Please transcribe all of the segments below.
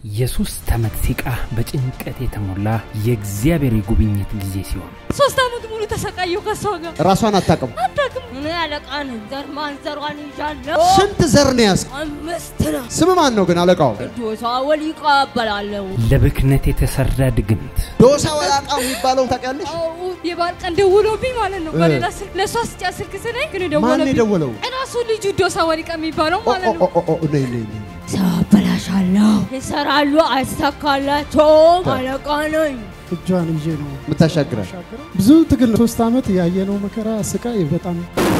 የሶስት ዓመት ሲቃ በጭንቀት የተሞላ የእግዚአብሔር የጉብኝት ጊዜ ሲሆን ሶስት ዓመት ሙሉ ተሰቃየው ከሷ ጋር ራሷን አታውቅም። አታውቅም። እኔ አለቃ ነኝ። ዘር ማንዘሯን ይዣለሁ። ስንት ዘር ነው ያዝ? አምስት ነው። ስም ማን ነው ግን አለቃው? ዶሳ ወሊቃ እባላለሁ። ለብክነት የተሰራ ድግምት ዶሳ ወላቃ የሚባለው ታውቂያለሽ? አዎ፣ የበዓል ቀን ደውሎብኝ ማለት ነው። በሌላ ስልክ ለእሷ ስጫ ስልክ ስነኝ ግን ማን ደወለብኝ። የደወለው? እራሱ ልጁ ዶሳ ወሊቃ የሚባለው ኦ ማለት ኦ ነው። ኦ ኦ ነይ ነይ ነይ። ሰው አበላሻለሁ፣ ይሰራሉ፣ አይሳካላቸውም። አለቃ ነኝ። እጇን ይዤ ነው የምታሻግረን የምሻገረው። ብዙ ትግል ሶስት ዓመት ያየነው መከራ ስቃይ በጣም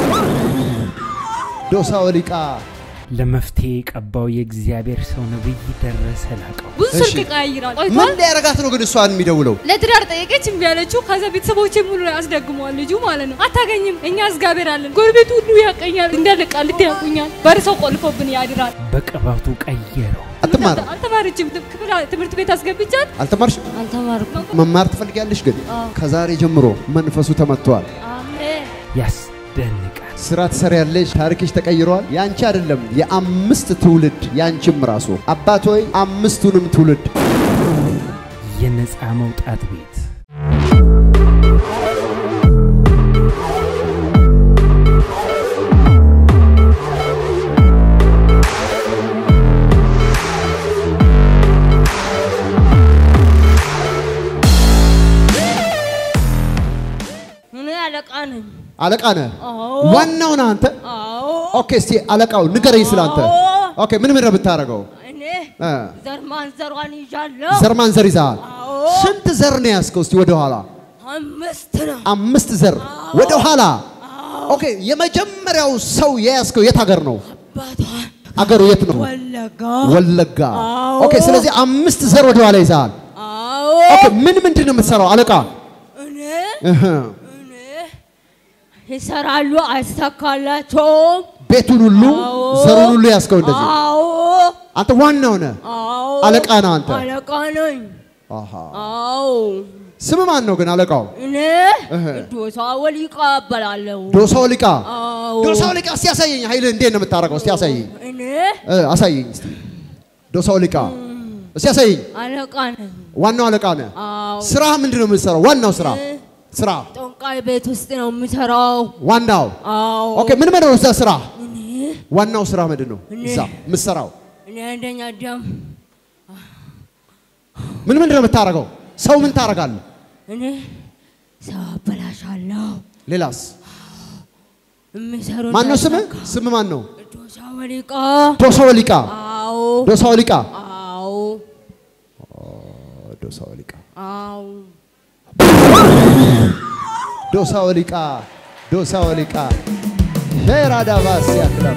ዶሳ ወሊቃ ለመፍትሄ የቀባው የእግዚአብሔር ሰው ነብይ ደረሰ ላቀው ብዙ እሺ። ስልክ ይቀያይራል። ምን ቆይቷል። ሊያረጋት ነው ግን እሷን የሚደውለው? ለትዳር ጠየቀች፣ እምቢ አለችው። ከዛ ቤተሰቦቼ ሙሉ ላይ አስደግመዋል ልጁ ማለት ነው። አታገኝም፣ እኛ እግዚአብሔር አለን። ጎረቤቱ ሁሉ ያቀኛል፣ እንዳለ ቃሊቲ ያቁኛል። በር ሰው ቆልፎብን ያድራል። በቅባቱ ቀየረው። አትማርም? አልተማረችም። ክፍል ትምህርት ቤት አስገብቻት አልተማርሽም? አልተማርኩም። መማር ትፈልጊያለሽ ግን አዎ። ከዛሬ ጀምሮ መንፈሱ ተመቷል። አሜን። ያስደንቃል። ስራ ትሰሪያለሽ፣ ታሪክሽ ተቀይሯል። ያንቺ አይደለም የአምስት ትውልድ ያንቺም ራሱ አባት ሆይ አምስቱንም ትውልድ የነፃ መውጣት ቤት እኔ አለቃ ነኝ። አለቃ ነህ፣ አዎ። ዋናው ነህ አንተ። አዎ። ኦኬ፣ እስቲ አለቃው ንገረኝ ስላንተ። አዎ። ኦኬ፣ ምን ምን ነው የምታደርገው? እኔ እ ዘር ማንዘሯን ይዣለሁ። ዘር ማንዘር ይዘሃል። አዎ። ስንት ዘር ነው ያዝከው? እስቲ ወደ ኋላ አምስት ነው። አምስት ዘር ወደ ኋላ። ኦኬ፣ የመጀመሪያው ሰው የያዝከው የት ሀገር ነው? አባቷን አገሩ የት ነው? ወለጋ። ወለጋ። አዎ። ኦኬ፣ ስለዚህ አምስት ዘር ወደ ኋላ ይዘሃል። አዎ። ኦኬ፣ ምን ምንድን ነው የምትሰራው አለቃ? እኔ እህ፣ እኔ ይሰራሉ፣ አይሳካላቸውም። ቤቱን ሁሉ አዎ። ዘሩን ሁሉ ያዝከው እንደዚህ። አዎ። አንተ ዋናው ነህ። አዎ። አለቃ ነህ አንተ። አለቃ ነኝ። አሃ። አዎ። ስም ማን ነው ግን አለቃው? እኔ እህ። ዶሳ ወሊቃ እባላለሁ። ዶሳ ወሊቃ። አዎ። ዶሳ ወሊቃ እስቲ ያሳየኝ። ኃይልህ እንዴት ነው የምታደርገው? እስቲ ያሳየኝ። እኔ እ፣ አሳየኝ እስቲ። ዶሳ ወሊቃ እስቲ ያሳየኝ። አለቃ ነኝ። ዋናው አለቃ ነህ። አዎ። ስራ ምንድን ነው የምትሰራው? ዋናው ስራ እ፣ ስራ ጠንቋይ ቤት ውስጥ ነው የምሰራው። ዋናው አዎ። ኦኬ። ምን ምንድን ነው እዛ ስራ? እኔ ዋናው ስራ ምንድን ነው እኔ- እዛ የምትሰራው? እኔ አንደኛ ደም ምን ምንድን ነው የምታደርገው? ሰው ምን ታደርጋለህ? እኔ ሰው አበላሻለሁ። ሌላስ? የሚሰሩ ማን ነው ስም? እንዳይሳካ። ስም ማን ነው? ዶሳ ወሊቃ። ዶሳ ወሊቃ። አዎ። ዶሳ ወሊቃ። አዎ። ዶሳ ወሊቃ። አዎ። ዶሳ ወሊቃ። ዶሳ ወሊቃ። ሄራዳ ባስ ያክላሉ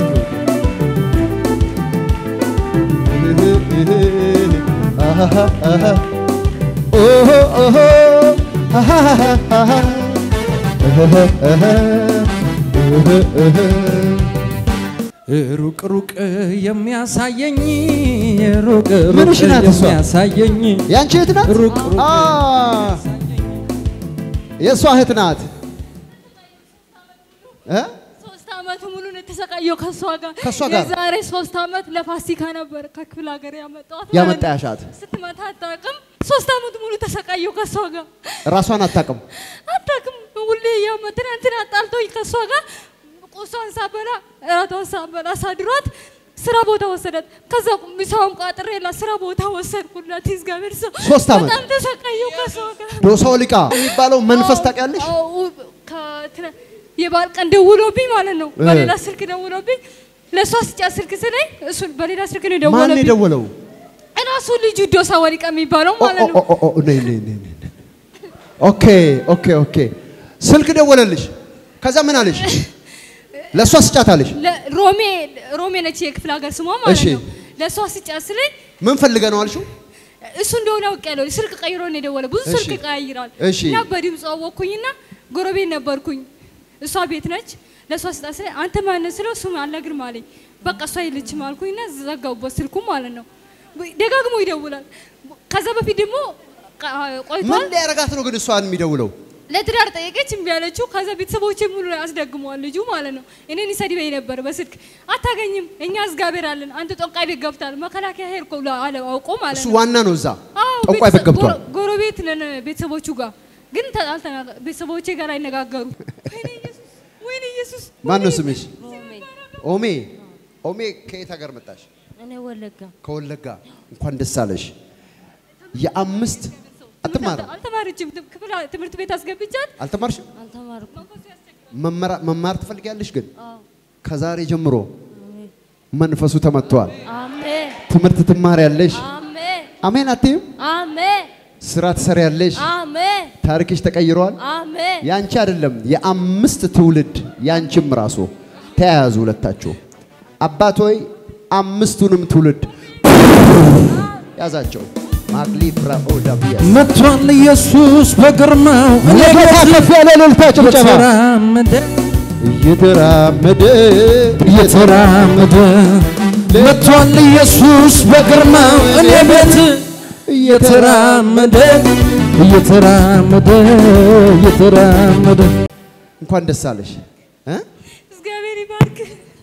ሩቅ ሩቅ የሚያሳየኝ ሩቅ ምንሽ ሩቅ ናት እሷ? የሚያሳየኝ ያንቺ እህት ናት? ሩቅ ሩቅ አ የእሷ እህት ናት እ? ሶስት ዓመት ሙሉ ነው የተሰቃየው ከእሷ ጋር። ከእሷ ጋር? የዛሬ ሶስት ዓመት ለፋሲካ ነበር ከክፍለ ሀገር ያመጣኋት። ማለት ያመጣ ነው። ያሻት ስትመታ አታውቅም። ሶስት ዓመት ሙሉ ተሰቃየው ከእሷ ጋር ራሷን አታውቅም። አታውቅም። ሁሌ ያመ ትናንትና አጣልቶኝ ከእሷ ጋር ቁሷን ሳበላ እራቷን ሳበላ ሳድሯት ስራ ቦታ ወሰዳት። ከዛ ምሳውን ቋጥሬላት ስራ ቦታ ወሰድኩላት። እግዚአብሔር ሰው ሶስት ዓመት? በጣም ተሰቃየው ከእሷ ጋር። ዶሳ ወሊቃ የሚባለው መንፈስ ታውቂያለሽ? አዎ፣ ከትነ- የበዓል ቀን ደውሎብኝ ማለት ነው። እ። በሌላ ስልክ ደውሎብኝ ለእሷ ስጫ ስልክ ስለኝ እሱ በሌላ ስልክ ነው ማን የደወለብኝ። የደወለው? እራሱ ልጁ ዶሳ ወሊቃ የሚባለው ኦ ማለት ኦ ነው። ኦ ኦ ነይ ነይ ነይ ነይ። ኦኬ ኦኬ ኦኬ። ስልክ ደወለልሽ። ከዛ ምን አለሽ? ለእሷ ስጫት አለሽ። ለ- ሮሜ ሮሜ ነች የክፍለ ሀገር ስሟ ማለት እሺ። ነው። ለእሷ ስጫ ስለኝ ምን ፈልገ ነው አልሽው? እሱ እንደሆነ አውቄያለሁ። ስልክ ቀይሮ ነው የደወለ። ብዙ እሺ። ስልክ ይቀያይራል እሺ። እና በድምፅ አወቅኩኝና ጎረቤት ነበርኩኝ። እሷ ቤት ነች። ለእሷ ስጣ ስለ አንተ ማነህ ስለው ስም አልነግርም አለኝ። በቃ እሷ የለችም አልኩኝና ዘጋሁበት ስልኩ ማለት ነው። ደጋግሞ ይደውላል። ከዛ በፊት ደግሞ ቃ- ምን ቆይቷል። ሊያረጋት ነው ግን እሷን የሚደውለው? ለትዳር ጠየቀች፣ እምቢ አለችው። ከዛ ቤተሰቦቼ ሙሉ አስደግመዋል ልጁ ማለት ነው። እኔን ይሰድበኝ ነበር በስልክ አታገኝም፣ እኛ እግዚአብሔር አለን፣ አንተ ጠንቋይ ቤት ገብታል፣ መከላከያ ሄድኩ ብሎ አለ አውቆ ማለት እሱ ነው። ዋና ነው እዛ አዎ፣ ጠንቋይ ቤት ቤተሰብ- ገብቷል። ጎረ- ጎረቤት ነን ቤተሰቦቹ ጋር ግን ተ- አልተናገ- ቤተሰቦቼ ጋር አይነጋገሩ። ወይኔ ኢየሱስ፣ ወይኔ ኢየሱስ። ማን ነው ወይኔ ስምሽ? ኦሜ ኦሜ ኦሜ ከየት ሀገር መጣሽ? እኔ ወለጋ ከወለጋ። እንኳን ደስ አለሽ። የአምስት አትማርም አልተማረችም። ክፍል ትምህርት ቤት አስገብቻት አልተማርሽም? አልተማርኩም። መመራ- መማር ትፈልጊያለሽ ግን አዎ ከዛሬ ጀምሮ መንፈሱ ተመቷል። አሜን ትምህርት ትማሪያለሽ። አሜን አሜን አትይም? አሜን ስራ ትሰሪያለሽ። አሜን ታሪክሽ ተቀይሯል። አሜን ያንቺ አይደለም የአምስት ትውልድ ያንቺም ራሱ ተያያዙ ሁለታችሁ። አባት ሆይ አምስቱንም ትውልድ ያዛቸው። ማግሊ ፍራኦዳ ብያ መጥቷል ኢየሱስ በግርማው እኔ ለጌታ ቤት ከፍ ያለ እልልታ ጭብጨባ እየተራመደ እየተራመደ እየተራመደ መጥቷል ኢየሱስ በግርማው እኔ ቤት እየተራመደ እየተራመደ እየተራመደ እንኳን ደስ አለሽ እ? እግዚአብሔር ይባርክ።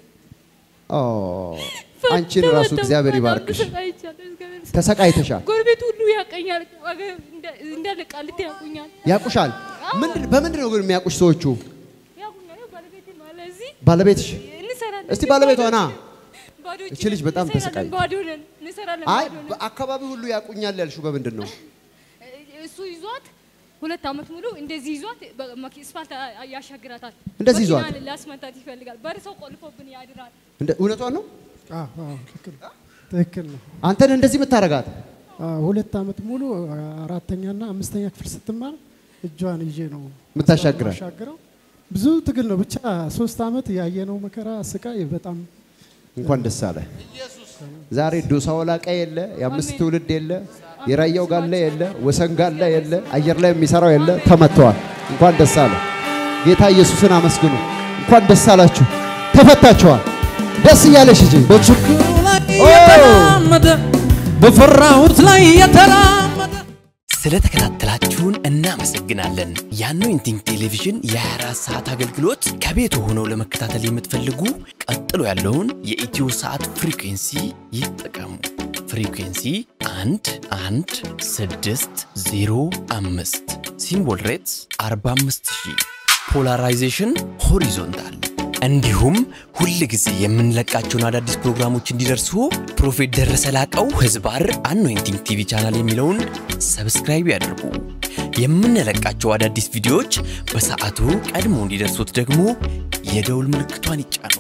ኦ አንቺን ራሱ እግዚአብሔር ይባርክሽ። ተሰቃይቻለሁ። እግዚአብሔር ይስጥ። ተሰቃይተሻል። ጎረቤት ሁሉ ያቀኛል። ወገ- እንደ- እንዳለ ቃሊቲ ያውቁኛል። ያቁሻል። ምንድን በምንድን ነው ግን የሚያቁሽ ሰዎቹ? ያውቁኛል። ያው ባለቤቴ አለ እዚህ ባለቤትሽ እንሰራለን። እስቲ ባለቤቷ ና። ባዶ እጅ እቺ ልጅ ነን፣ በጣም እንሰራለን፣ ተሰቃይ- ባዶ ነን፣ እንሰራለን፣ አይ ባዶ ነን። በአካባቢ ሁሉ ያቁኛል ያልሽው በምንድን ነው? እሱ ይዟት ሁለት ዓመት ሙሉ እንደዚህ ይዟት በመኪ- አስፋልት ያሻግራታል። እንደዚህ ይዟት? መኪና ሊያስመታት ይፈልጋል። በር ሰው ቆልፎብን ያድራል። እንደ እውነቷን ነው? አዎ አዎ፣ ትክክል ትክክል ነው። አንተን እንደዚህ የምታረጋት አዎ፣ ሁለት ዓመት ሙሉ አራተኛና አምስተኛ ክፍል ስትማር እጇን ይዤ ነው የምታሻግራት? የማሻግረው። ብዙ ትግል ነው ብቻ ሶስት ዓመት ያየነው መከራ ስቃይ በጣም እንኳን ደስ አለ። ዛሬ ዶሳ ወላቃ የለ፣ የአምስት አሜን። ትውልድ የለ፣ የራያው ጋላ የለ፣ ወሰን ጋላ የለ፣ አየር ላይ የሚሰራው የለ፣ ተመተዋል። እንኳን ደስ አለ። ጌታ ኢየሱስን አመስግኑ። እንኳን ደስ አላችሁ፣ ተፈታችኋል። ደስ እያለሽ እንጂ በችግሩ ላይ ኦ! የተራመደ በፈራሁት ላይ የተራመደ ስለተከታተላችሁን እናመሰግናለን። የአኖይንቲንግ ቴሌቪዥን የ24 ሰዓት አገልግሎት ከቤት ሆነው ለመከታተል የምትፈልጉ ቀጥሎ ያለውን የኢትዮ ሰዓት ፍሪኩንሲ ይጠቀሙ። ፍሪኩንሲ 1 1 6 0 5 ሲምቦል ሬትስ 45000 ፖላራይዜሽን ሆሪዞንታል እንዲሁም ሁል ጊዜ የምንለቃቸውን አዳዲስ ፕሮግራሞች እንዲደርሱ ፕሮፌት ደረሰ ላቀው ህዝባር አኖይንቲንግ ቲቪ ቻናል የሚለውን ሰብስክራይብ ያድርጉ። የምንለቃቸው አዳዲስ ቪዲዮዎች በሰዓቱ ቀድሞ እንዲደርሱት ደግሞ የደውል ምልክቷን ይጫኑ።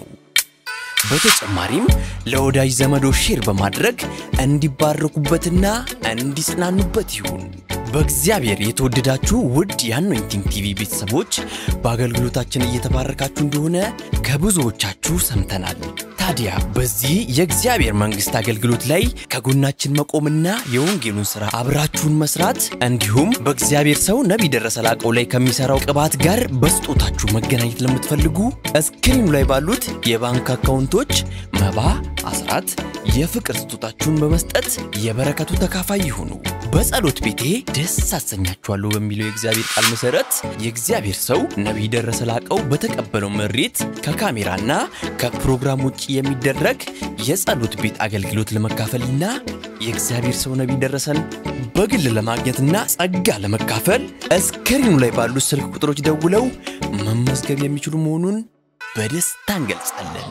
በተጨማሪም ለወዳጅ ዘመዶ ሼር በማድረግ እንዲባረኩበትና እንዲጽናኑበት ይሁን። በእግዚአብሔር የተወደዳችሁ ውድ የአኖይንቲንግ ቲቪ ቤተሰቦች በአገልግሎታችን እየተባረካችሁ እንደሆነ ከብዙዎቻችሁ ሰምተናል። ታዲያ በዚህ የእግዚአብሔር መንግሥት አገልግሎት ላይ ከጎናችን መቆምና የወንጌሉን ሥራ አብራችሁን መስራት እንዲሁም በእግዚአብሔር ሰው ነቢይ ደረሰ ላቀው ላይ ከሚሠራው ቅባት ጋር በስጦታችሁ መገናኘት ለምትፈልጉ እስክሪኑ ላይ ባሉት የባንክ አካውንቶች መባ፣ አስራት፣ የፍቅር ስጦታችሁን በመስጠት የበረከቱ ተካፋይ ይሁኑ። በጸሎት ቤቴ ደስ አሰኛችኋለሁ በሚለው የእግዚአብሔር ቃል መሰረት የእግዚአብሔር ሰው ነቢይ ደረሰ ላቀው በተቀበለው መሬት ከካሜራና ከፕሮግራም ውጭ የሚደረግ የጸሎት ቤት አገልግሎት ለመካፈልና የእግዚአብሔር ሰው ነቢይ ደረሰን በግል ለማግኘትና ጸጋ ለመካፈል እስክሪኑ ላይ ባሉት ስልክ ቁጥሮች ደውለው መመዝገብ የሚችሉ መሆኑን በደስታ እንገልጻለን።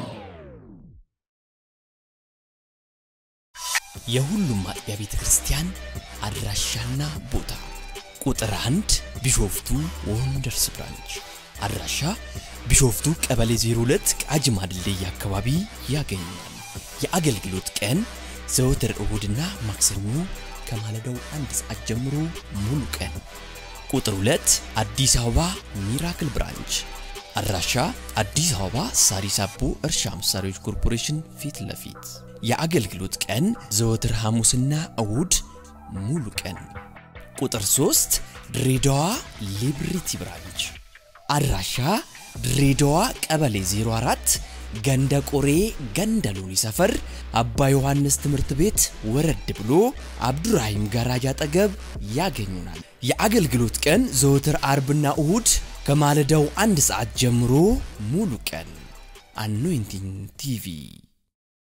የሁሉም አጥቢያ ቤተ ክርስቲያን አድራሻና ቦታ ቁጥር አንድ ቢሾፍቱ ወንደርስ ብራንች አድራሻ ቢሾፍቱ ቀበሌ 02 ቃጂማ ድልድይ አካባቢ ያገኛል። የአገልግሎት ቀን ዘወትር እሁድና ማክሰኞ ከማለዳው አንድ ሰዓት ጀምሮ ሙሉ ቀን። ቁጥር 2 አዲስ አበባ ሚራክል ብራንች አድራሻ አዲስ አበባ ሳሪስ አቦ እርሻ መሳሪያዎች ኮርፖሬሽን ፊት ለፊት የአገልግሎት ቀን ዘወትር ሐሙስና እሁድ ሙሉ ቀን። ቁጥር 3 ድሬዳዋ ሊብሪቲ ብራንች አድራሻ ድሬዳዋ ቀበሌ 04 ገንደ ቆሬ ገንደ ሎኒ ሰፈር አባ ዮሐንስ ትምህርት ቤት ወረድ ብሎ አብዱራሂም ጋራጅ አጠገብ ያገኙናል። የአገልግሎት ቀን ዘወትር አርብና እሁድ ከማለዳው አንድ ሰዓት ጀምሮ ሙሉ ቀን። አኖይንቲንግ ቲቪ